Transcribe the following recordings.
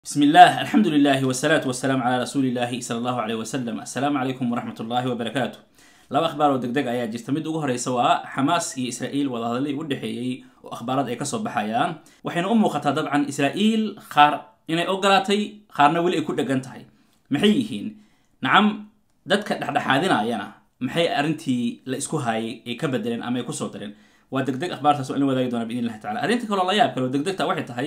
بسم الله الحمد لله والصلاة والسلام على رسول الله صلى الله عليه وسلم السلام عليكم ورحمة الله وبركاته laba akhbaar oo degdeg ayaa jirta mid ugu horeysa waa xamaas iyo israa'iil wadahadalladii u dhexeeyey oo akhbaarad ay kasoo baxayaan waxayna u muuqataa dabcan israa'iil qaar inay ogolaatay qaarna weli ay ku dhegan tahay maxay yihiin nacam dadka dhexdhexaadinayana maxay arrintii la isku haayay ay ka bedeleen ama ay kusoo dareen waa degdeg akhbaartaas oo in wadaagi doona biidn illahi tacala arrinta kaloo la yaab kale oo degdegta waxay tahay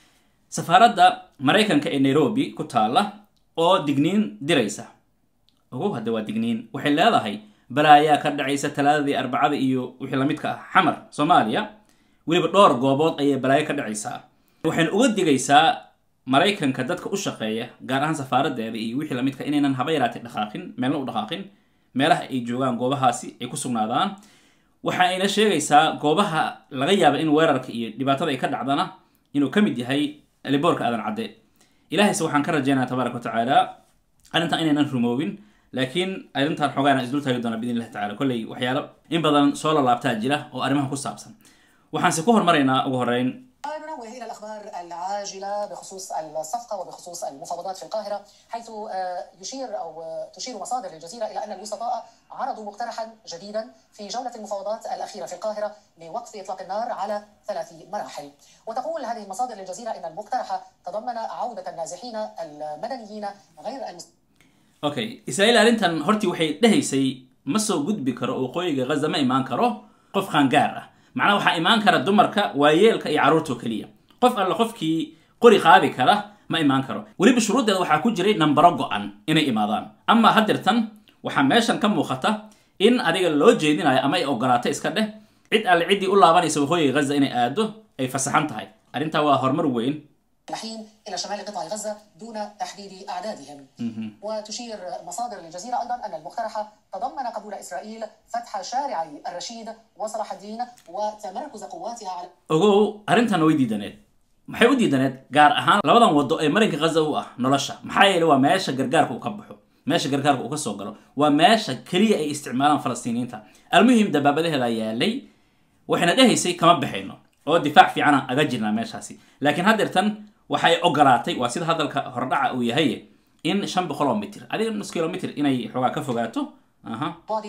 safaaradda maraykanka ee nairobi ku taala oo digniin diraysa ogow hadda waa digniin waxay leedahay balaayaa ka dhacaysa talaadadii arbacada iyo wixii lamidka ah xamar soomaaliya weliba dhowr goobood ayay balaayo ka dhacaysaa waxayna uga digaysaa maraykanka dadka u shaqeeya gaar ahaan safaaradeeda iyo wixii lamidka inaynan haba yaraatay dhaqaaqin meelna u dhaqaaqin meelaha ay joogaan goobahaasi ay ku sugnaadaan waxa ayna sheegaysaa goobaha laga yaaba in weerarka iyo dhibaatada ay ka dhacdana inuu ka mid yahay liboorka aadan cadde ilahayse waxaan ka rajeynaya tabaaraka wa tacaala arrintan inaynan rumoobin laakiin arrintan xoogaana isdul taagi doona biidn illahi tacala kolley waxyaalo in badan soo lalaabtaa jira oo arrimaha ku saabsan waxaanse ku hormaraynaa ugu horeyn ننوه الى الاخبار العاجله بخصوص الصفقه وبخصوص المفاوضات في القاهره حيث يشير او تشير مصادر للجزيره الى ان الوسطاء عرضوا مقترحا جديدا في جوله المفاوضات الاخيره في القاهره لوقف اطلاق النار على ثلاث مراحل وتقول هذه المصادر للجزيره ان المقترح تضمن عوده النازحين المدنيين غير المسلمين okay israa'iil arrintan hortii waxay dhehaysay ma soo gudbi karo oo waqooyiga ghaza ma imaan karo qof qaangaar ah macnaha waxaa imaan kara dumarka waayeelka iyo carruurtoo keliya qof alla qofkii qori qaadi kara ma imaan karo weliba shuruuddeeda waxaa ku jiray nambaro go-an inay imaadaan amaa haddeertan waxaa meeshan ka muuqata in adiga loo jeedinayo ama ay ogolaato iska dheh cid alle ciddii u laabanaysa waqooyiga ghaza inay aado ay fasaxan tahay arrintaa waa horumar weyn الحين الى شمال قطاع غزه دون تحديد اعدادهم وتشير مصادر للجزيره ايضا ان المقترح تضمن قبول اسرائيل فتح شارعي الرشيد وصلاح الدين وتمركز قواتها على ogow arrintan way diidaneed maxay u diidaneed gaar ahaan labadan waddo ee marinka ghaza u ah nolosha maxaa yeelay waa meesha gargaarka uu ka baxo meesha gargaarka uu ka soo galo waa meesha keliya ay isticmaalaan falastiiniyiinta almuhim dabaabadaheeda yaalay waxayna dhehaysay kama baxayno oo difaac fiicanaan aga jirnaa meeshaasi laakiin haddeertan waxay ogolaatay waa sida hadalka hordhaca uu yahay in shan boqol oo mitir adiga nus kilomitr inay xoogaa ka fogaato aha بعد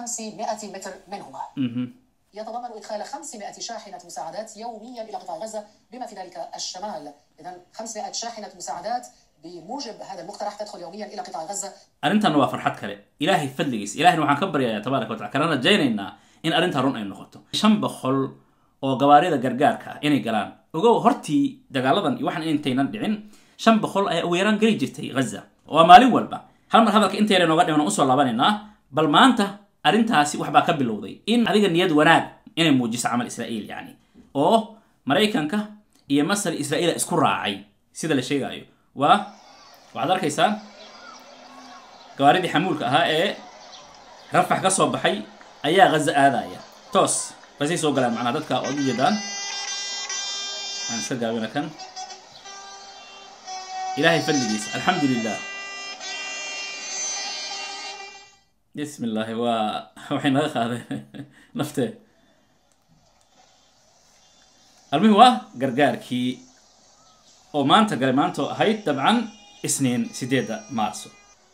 500 متر منهما يتضمن ادخال 500 شاحنه مساعدات يوميا الى قطاع غزه بما في ذلك الشمال اذا 500 شاحنه مساعدات بموجب هذا المقترح تدخل يوميا الى قطاع غزه arrintan waa farxad kale ilaahay fadligiis ilahayna waxaan ka baryayaa tabaaraka wa tacala kana rajaynaynaa in arrintaa run ay noqoto shan boqol oo gawaarida gargaarka ah inay galaan ogow hortii dagaaladan iyo waxaan intaynan dhicin shan boqol ayaa ugu yaraan geli jirtay ghaza waa maalin walba hal mar hadalka intayna nooga dhiman usoo laabanaynaa bal maanta arrintaasi waxbaa ka bilowday in adiga niyad wanaag inay muujiso camal israa'iil yacni oo maraykanka iyo masar israa'iila isku raacay sida la sheegaayo waa waxaad arkaysaa gawaaridii xamuulka ahaa ee rafax ka soo baxay ayaa ghaza aadaya toos basay soo galaan macnaha dadka ood u jeedaan aan iska gaabina kan ilaahay fadligiisa alxamdu lilah bismi illaahi waa waxay naga qaadeen naftee almuhim waa gargaarkii oo maanta galay maantoo ahayd dabcan isniin sideedda maarso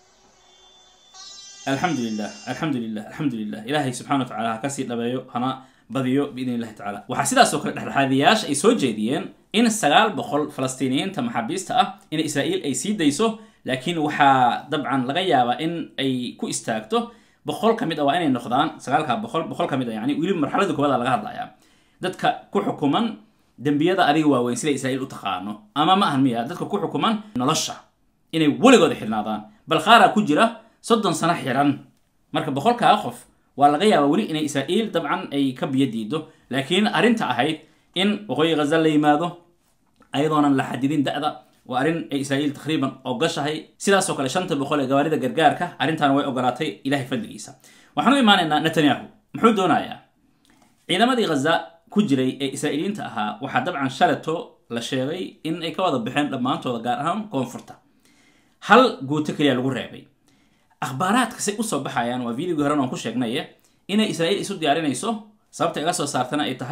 alxamdu lilah alxamdu lilah alxamdu lilah ilaahay subxana wa tacala ha kasii dhabeeyo hana badiyo biidn illahi tacala waxaa sidaasoo kale dhexdhexaadiyaasha ay soo jeediyeen in sagaal boqol falastiiniyiinta maxaabiista ah in israa'iil ay sii dayso laakiin waxaa dabcan laga yaabaa in ay ku istaagto boqol ka mid a waa inay noqdaan sagaalka boqol boqol ka mid a yani weliba marxaladii koowaada laga hadlayaa dadka ku xukuman dembiyada adiga waaweyn sida israa'iil u taqaano ama ma ahan miya dadka ku xukuman nolosha inay weligooda xirnaadaan bal qaaraa ku jira soddon sano xiran marka boqolkaa qof waa laga yaabaa weli inay israa'iil dabcan ay ka biyo diido laakiin arrinta ahayd in waqooyi ghaza la yimaado ayadoonan la xadidin da-da waa arrin ay israa'iil takriiban ogashahay sidaasoo kale shanta boqol ee gawaarida gargaarka arrintan way ogolaatay ilahay fadligiisa waxaan u imaanaynaa netanyahu muxuu doonayaa ciidamadii ghaza ku jiray ee israa'iiliyiinta ahaa waxaa dabcan shaleto la sheegay in ay ka wada baxeen dhammaantooda gaar ahaan koonfurta hal guuto keliya lagu reebay akhbaaraadka say usoo baxayaan waa videogii horen oon ku sheegnay inay israa'iil isu diyaarinayso sababta iga soo saartana ay tahay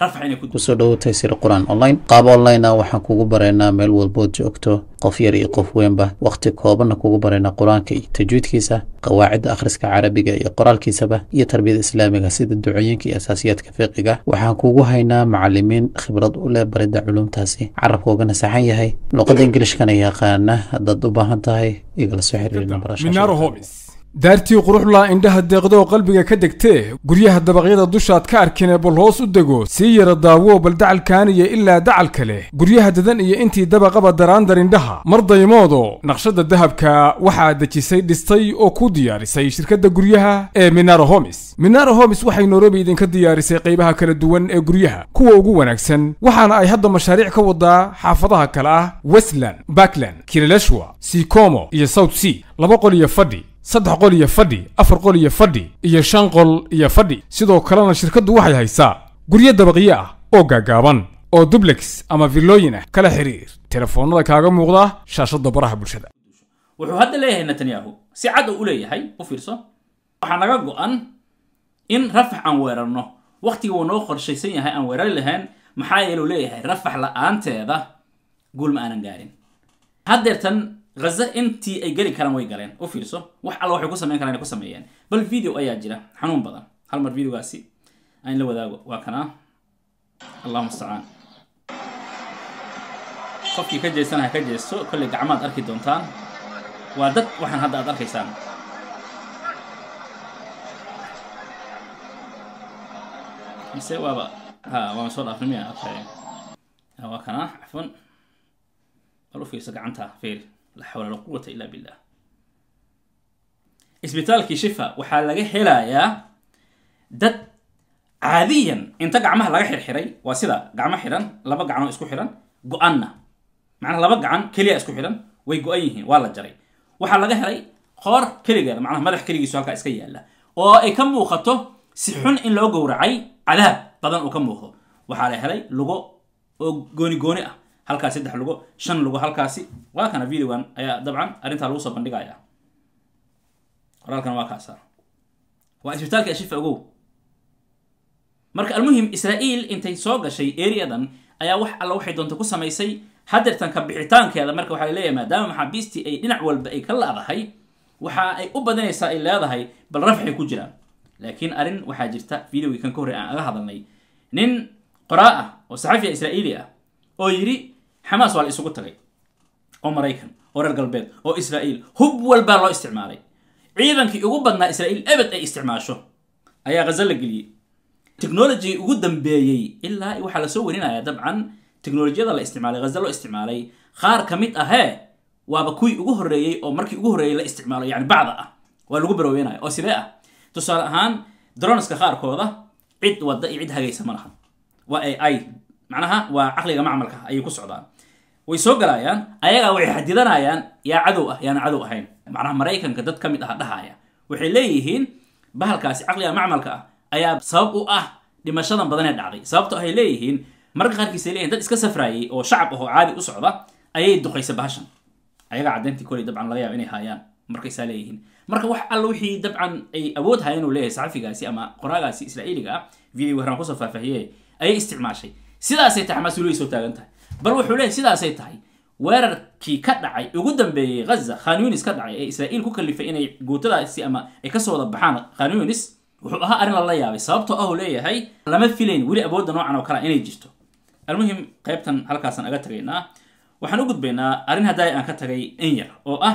rafax inay ku kusoo dhowow taysir qur-aan online qaab online ah waxaan kugu baraynaa meel walbood joogto qof yar iyo qof weynba wakhti koobanna kugu baraynaa qur-aanka iyo tajwiidkiisa qawaacidda akhriska carabiga iyo qoraalkiisaba iyo tarbiyada islaamiga sida ducooyinka iyo asaasiyaadka fiqiga waxaan kugu haynaa macalimiin khibrad u leh baridda culumtaasi carabkoogana saxan yahay luqadda ingilishkana yaqaana haddaad u baahan tahay igala soo xiriir minaaro homis daartii quruxlaa indhaha deeqdoo qalbiga ka degtee guryaha dabaqyada dushaad ka arkine bal hoos u dego sii yara daawo bal dacalkaaniya ilaa dacalka leh guryaha dadan iyo intii dabaqaba daraandar indhaha mar daymoodo naqshadda dahabka waxaa dejisay dhistay oo ku diyaarisay shirkadda guryaha ee minaro homis minaro homis waxay nairobi idinka diyaarisay qaybaha kala duwan ee guryaha kuwa ugu wanaagsan waxaana ay hadda mashaariic ka wadaa xaafadaha kale ah westland backland kileleshwa sikomo iyo south sea laba qol iyo fadhi saddex qol iyo fadhi afar qol iyo fadhi iyo shan qol iyo fadhi sidoo kalena shirkaddu waxay haysaa guryo dabaqyo ah oo gaagaaban oo dublex ama villooyin ah kala xiriir telefoonnada kaaga muuqda shaashadda baraha bulshada wuxuu hadda leeyahay netanyahu si cad uu u leeyahay u fiirso waxaa naga go-an in rafax aan weerarno wakhtiga uu noo qorshaysan yahay aan weerari lahayn maxaa yeeluu leeyahay rafax la-aanteeda guul ma aanan gaarin haddeertan haza intii ay geli karaan way galeen u fiirso wax alla waxay ku samayn karaan ay ku sameeyeen bal video ayaa jira xanuun badan hal mar videogaasi aan la wadaago waa kanaa allahu mustacaan qofkii ka jeestana ha ka jeesto kolley gacmaad arki doontaan waa dad waxaan hadda aad arkaysaan mise waaba ha waama soo dhaafnimiya okay waa kanaa cafwan bal u fiirso gacanta fiiri la xawla la quwata illa billah isbitaalkii shifa waxaa laga helayaa dad caadiyan inta gacmaha laga xirxiray waa sida gacmo xiran laba gacanoo isku xiran go-anna macnaha laba gacan keliya isku xiran way go-an yihiin waa la jaray waxaa laga helay qoor keligeeda macnaha madax keligiisu halkaa iska yaalla oo ay ka muuqato si xun in loo gowracay cadaab badan uu ka muuqdo waxaa la helay lugo oo gooni gooni ah halkaas saddex lugo shan lugo halkaasi waa kana videogan ayaa dabcan arrintaa lagu soo bandhigaya qoraalkan waa kaasa waa isbitaalka ashifa ogow marka almuhim israa'iil intay soo gashay areadan ayaa wax alla waxay doonta ku samaysay hadeertan ka bixitaankeeda marka waxaa leeyahay maadaama maxaabiistii ay dhinac walba ay ka laadahay waxa ay u badanaysaa ay leedahay bal rafxay ku jiraan laakiin arrin waxaa jirta videogii kan ka horrey aan aga hadalnay nin qoraa ah oo saxafiya israa'iili ah oo yidhi xamaas waa la isugu tagay oo maraykan oo reer galbeed oo israa'iil hub walbaa loo isticmaalay ciidankii ugu badnaa israa'iil ebed ay isticmaasho ayaa ghaza la geliyey technology ugu dambeeyey ilaa waxaa lasoo warinaya dabcan teknolojiyada la isticmaalay ghaza loo isticmaalay qaar ka mid ahee waaba kuwii ugu horreeyey oo markii ugu horreeyey la isticmaalo yani bacda ah waa lagu baroobeynaya oo sidee ah tusaale ahaan droneska qaarkooda cid wadda iyo cid hagaysa ma laha waa a i macnaha waa caqliga macmalka ayay ku socdaan way soo galayaan ayagaa waxay xadidanayaan yaa cadow ah yaana cadow ahayn macnaha maraykanka dad ka mid ah dhahaya waxay leeyihiin bahalkaasi caqliga macmalka ah ayaa sabab u ah dhimashadan badan ee dhacday sababto ay leeyihiin marka qaarkiis ay leeyihin dad iska safraayay oo shacab ah oo caadi u socda ayay duqaysa bahashan ayagaa caddayntii koley dabcan laga yaaba inay haayaan markaysaa leeyihiin marka wax alla wixii dabcan ay awood hayeen uu leeyahay saxafigaasi ama qoraagaasi israa'iiliga ah video waraan kusoo faahfaahiye ayay isticmaashay sidaasay tahay xamaas weli soo taagan tahay bal wuxuu leeyahay sidaasay tahay weerarkii ka dhacay ugu dambeeyey ghaza khan yunis ka dhacay ee israa'iil ku kalifay inay guutadaasi ama ay kasoo wada baxaan khan yunis wuxuu ahaa arrin lala yaabay sababtoo ah uu leeyahay lama filayn weli awoodda noocan oo kale inay jirto almuhim qaybtan halkaasaan aga tagaynaa waxaan u gudbaynaa arrin haddaay aan ka tagay in yar oo ah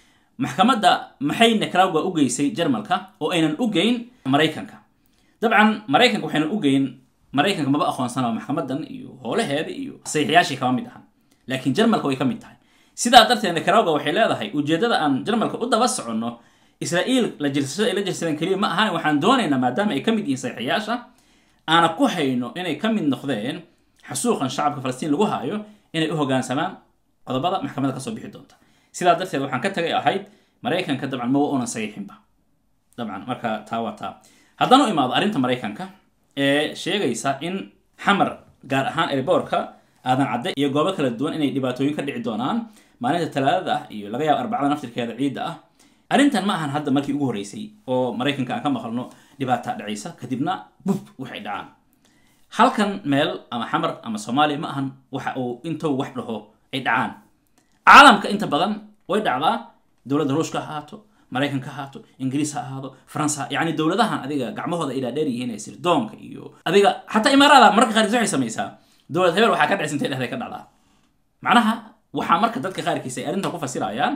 maxkamadda maxay nicaragua u geysay jarmalka oo aynan u geyn maraykanka dabcan maraykanka waxaynan u geyn maraykanka maba aqoonsanaba maxkamadan iyo hoolaheeda iyo saxiixyaashii kama mid ahan laakiin jarmalka way ka mid tahay sidaa darteed nicaragua waxay leedahay ujeeddada aan jarmalka u daba soconno israa'iil la jirsashada ay la jirsadeen keliya ma ahan waxaan doonaynaa maadaama ay ka mid yihiin saxiixyaasha aana ku hayno inay ka mid noqdeen xasuuqan shacabka falastiin lagu haayo inay u hoggaansamaan qodobada maxkamadda kasoo bixi doonta sidaa darteed waxaan ka tagay ahayd maraykanka dabcan ma wa unan saxiixinba dabcan marka taa waa taa haddaan u imaado arrinta maraykanka ee sheegaysa in xamar gaar ahaan erboorka aadan cadde iyo goobo kala duwan inay dhibaatooyin ka dhici doonaan maalinta talaadada ah iyo laga yaabo arbacada naftirkeeda ciidda ah arrintan ma ahan hadda markii ugu horreysay oo maraykanka aan ka maqalno dhibaata dhacaysa kadibna bub waxay dhacaan halkan meel ama xamar ama soomaaliya ma ahan waxa uu intou wax dhaho ay dhacaan caalamka inta badan way dhacdaa dowladda ruushka ha ahaato maraykanka ha ahaato ingiriis ha ahaado faransa yani dowladahan adiga gacmahooda ilaa dheer yihiin ee sirdoonka iyo adiga xataa imaaraada mararka qaarkiis waxay samaysaa dowlad hebel waxaa ka dhacsintay dhexday ka dhacdaa macnaha waxaa marka dadka qaarkiis ay arrintan ku fasirayaan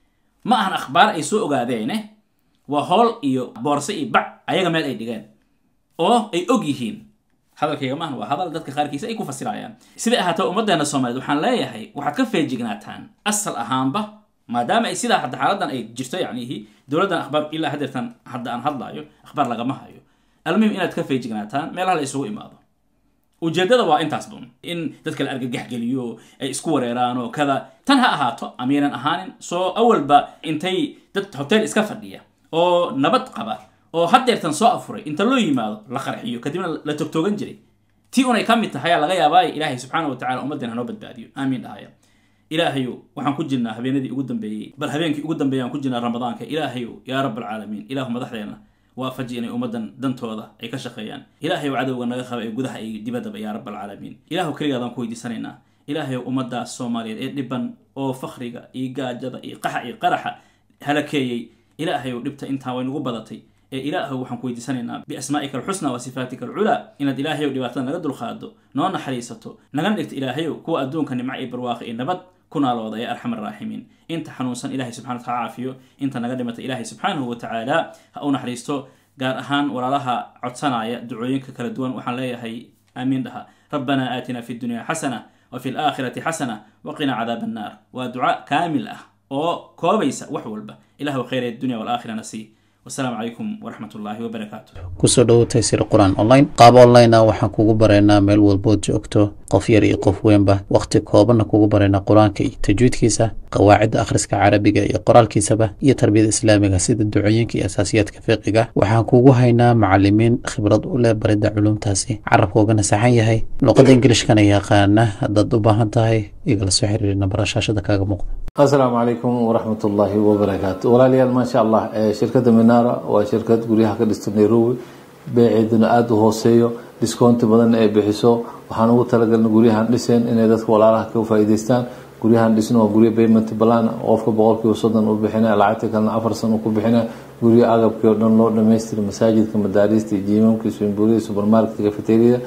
ma ahan akhbaar ay soo ogaadeene waa hool iyo boorse iyo bac ayaga meel ay dhigeen oo ay og yihiin hadalkayga maahan waa hadal dadka qaarkiisa ay ku fasirayaan siday ahaato ummaddeena soomaaliyeed waxaan leeyahay waxaad ka feejignaataan asal ahaanba maadaama ay sidaa hadda xaaladan ay jirto yacnihi dowladdan akhbaar ilaa hadeertan hadda aan hadlaayo akhbaar lagama hayo almuhim inaad ka feejignaataan meelaha la isugu imaado ujeeddada waa intaas bun in dadka la argagax geliyo ay isku wareeraan oo kada tan ha ahaato amyaynan ahaanin soo awalba intay dad hotel iska fadhiya oo nabad qaba oo haddeertan soo afuray inta loo yimaado la qarxiyo kadibna la togtoogan jiray tii unay ka mid tahay aa laga yaabaa ilaahay subxaana wa tacala ummaddeena hanoo badbaadiyo aamiin dhahaya ilaahayow waxaan ku jirnaa habeenadii ugu dambeeyey bal habeenkii ugu dambeeyay aan ku jirnaa ramadaanka ilaahayow yaa rab alcaalamiin ilaahu madaxdeena waafaji inay ummaddan dantooda ay ka shaqeeyaan ilaahayow cadowga naga qaba ee gudaha iyo dibaddaba yaa rab alcaalamiin ilaahu keligaadaan ku weydiisanaynaa ilaahayow ummaddaas soomaaliyeed ee dhiban oo fakriga iyo gaajada iyo qaxa iyo qaraxa halakeeyey ilaahayow dhibta intaa way nagu badatay ee ilaahow waxaan ku weydiisanaynaa biasmaa'ika alxusna wa sifaatika alculaa inaad ilaahayow dhibaatada naga dulqaado noo naxariisato nagana dhigto ilaahayow kuwa adduunka nimco iyo barwaaqo iyo nabad ku naalooda ee arxam araaximiin inta xanuunsan ilahay subxana wataala caafiyo inta naga dhimata ilaahay subxaanahu wa tacaala ha u naxariisto gaar ahaan walaalaha codsanaya ducooyinka kala duwan waxaan leeyahay aamiin dhaha rabbana aatina fi dunya xasana wa fi laakhirati xasana waqina cadaab annaar waa duca kaamil ah oo koobaysa wax walba ilahu khayr dunya walaakhirana sii wasalaamu calaykum waraxmat ullaahi wabarakaatu kusoo dhowo taysir qur-aan online qaab online ah waxaan kugu baraynaa meel walbood joogto qof yar iyo qof weynba wakhti koobanna kugu baraynaa qur-aanka iyo tajwiidkiisa qawaacidda akhriska carabiga iyo qoraalkiisaba iyo tarbiyada islaamiga sida ducooyinka iyo asaasiyaadka fiqiga waxaan kugu haynaa macalimiin khibrad u leh baridda culumtaasi carabkoogana saxan yahay luqadda ingilishkana yaqaana haddaad u baahan tahay igala soo xiriiri nambara shaashada kaaga muuqda asalaamu calaykum waraxmat ullaahi wabarakaatu walaalayaal maasha allah shirkadda minara waa shirkad guryaha ka dhista nairobi beeceeduna aada u hooseeyo discounti badan ay bixiso waxaan ugu talagalna guryahan dhiseen inay dadka walaalaha ka faa'iideystaan guryahan dhisno waa guryo payment plan qofka boqolkiiba soddon u bixina lacagta kalena afar san ku bixina guryo agabkii oo dhan loo dhamaystira masaajidka madaarista jiimamka swimbuuriyada supermarketka cafeteriada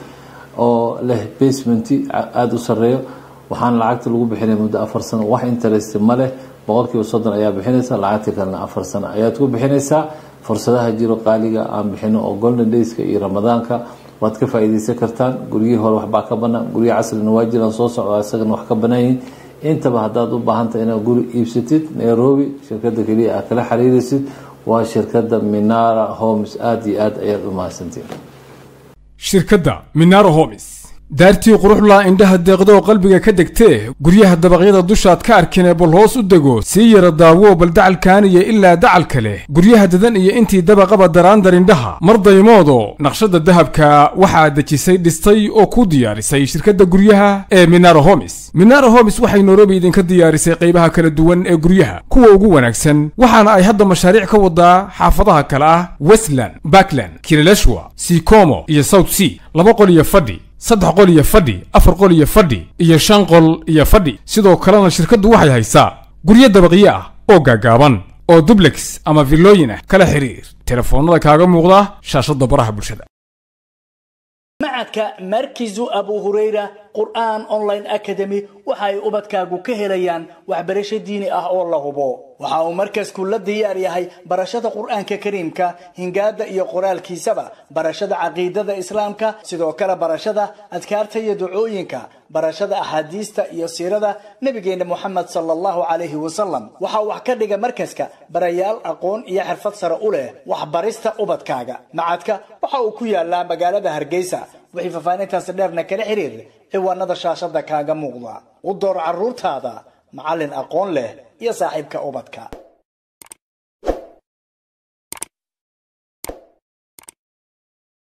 oo leh basement aada u sareeyo waxaana lacagta lagu bixinaya muddo afar sano wax interest ma leh boqolkiiba soddon ayaa bixinaysa lacagta kalena afar sano ayaad ku bixinaysaa fursadaha jiro qaaliga aan bixino oo golden dayska iyo ramadaanka waad ka faa'iideysan kartaan guryihii hore waxbaa ka banaan guryihi casrina waa jiraan soo socda isagana wax ka banaayihin intaba haddaad u baahantahay inaad guri iibsatid nairobi shirkada keliya aad kala xiriiraysid waa shirkada minara homes aada iyo aad ayaad u mahadsantiin shirkadda minaro homis daartii quruxlaa indhaha deeqdoo qalbiga ka degtee guryaha dabaqyada dushaad ka arkinee bal hoos u dego sii yara daawo bal dacalkaaniya ilaa dacalka leh guryaha dadan iyo intii dabaqaba daraandar indhaha mar daymoodo naqshadda dahabka waxaa dejisay dhistay oo ku diyaarisay shirkadda guryaha ee minaro homis minaro homis waxay nairobi idinka diyaarisay qaybaha kala duwan ee guryaha kuwa ugu wanaagsan waxaana ay hadda mashaariic ka wadaa xaafadaha kale ah westland backland kirileshwa sikomo iyo south sea laba qol iyo fadhi saddex qol iyo fadhi afar qol iyo fadhi iyo shan qol iyo fadhi sidoo kalena shirkaddu waxay haysaa guryo dabaqyo ah oo gaagaaban oo dublex ama villooyin ah kala xiriir telefoonnada kaaga muuqda shaashadda baraha bulshada macadka markizu abu hurayra qur'aan online academy waxa ay ubadkaagu ka helayaan waxbarasho diini ah oo la hubo waxa uu markasku la diyaar yahay barashada qur'aanka kariimka hingaada iyo qoraalkiisaba barashada caqiidada islaamka sidoo kale barashada adkaarta iyo ducooyinka barashada axaadiista iyo siirada nabigeena moxamed sala allahu calayhi wasalam waxaa wax ka dhiga markaska barayaal aqoon iyo xirfad sare u leh waxbarista ubadkaaga macadka waxa uu ku yaalaa magaalada hargeysa wixii faahfaahintaasi dheerna kala xiriir ciwaanada shaashada kaaga muuqda u door caruurtaada macallin aqoon leh iyo saaxiibka ubadka